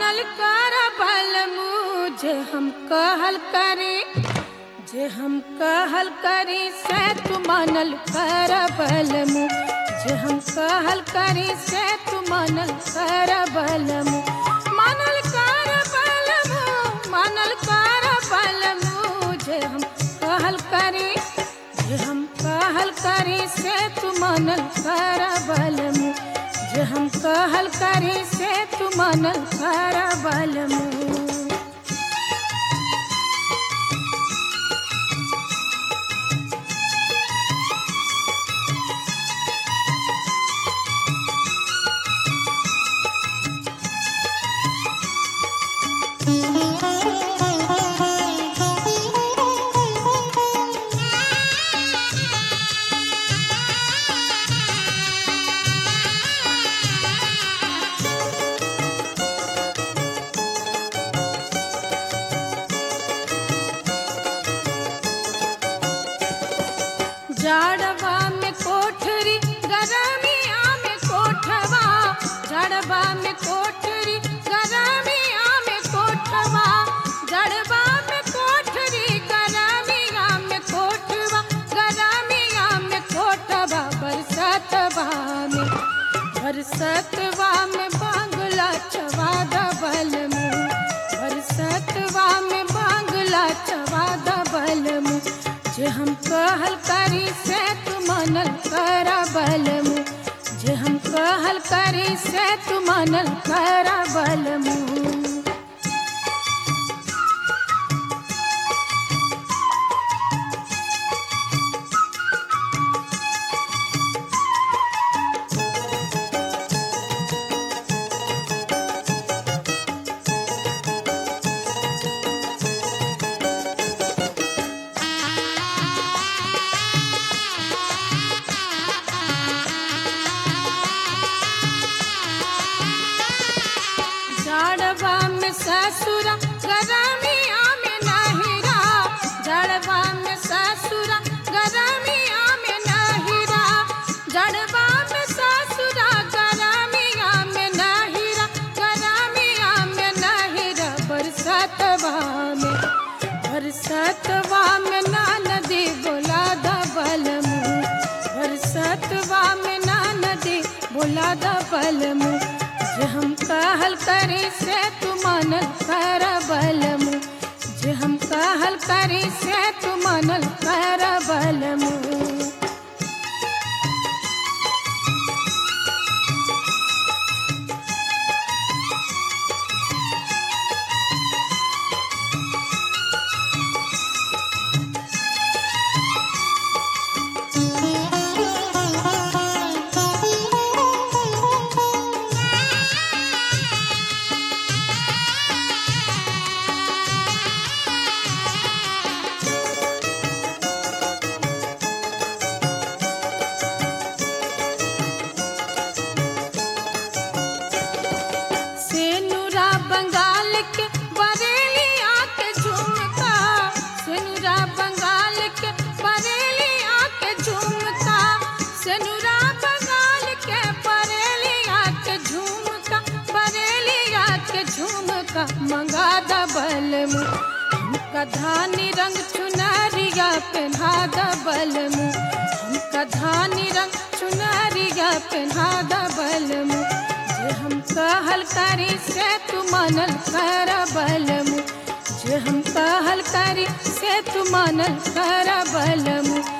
मानल कर बल मुझे हम कहल करी जे हम कहल करी से तू मानल कर बल मु जे हम कहल करी से तू मानल कर बल मु मानल कर बल मु मानल कर बल मु जे हम कहल करी जे हम कहल करी से तू मानल कर बल मु जे हम कहल करी से तू मानल कर बल मु जाड़वा में कोठरी गरमिया में कोठवा जाड़वा में कोठरी गरमिया में कोठवा जड़वा में कोठरी गरमिया में कोठवा गरमिया में कोठवा बरसतवा में बरसतवा में बांगला चवा दबल मुँह बरसतवा में बांगला चवा दबल मुँह जे हम कहल करी से तू मानल कर बल मुँह जे हम कहल करी से तू मानल कर बल मुँह जड़वा में ससुरा गरमिया में नहिरा जड़वा में ससुरा गरमिया में नहिरा जड़वा में ससुरा गरमिया में नहिरा गरमिया में नहिरा बरसतवा में बरसतवा में नदी बोला दबल मुँह बरसतवा में नदी बोला दबल मुँह जे हम कहल करी से तू मानल कर बल मुँह जे हम कहल करी से तू मानल कर बल मुँह सेनुरा बंगाल के बरेली आके झुमका सेनुरा बंगाल के बरेली आके झुमका सेनुरा बंगाल के बरेली आके झुमका बरेली आके झुमका मंगा दबल मुँह हमका धानी रंग चुनरिया पहना दबल मुँह हमका धानी रंग चुनरिया पहना दबल मुँह जे हम कहल करी से तू मानल कर बल मुँह जे हम कहल करी से तू मानल कर बल मुँह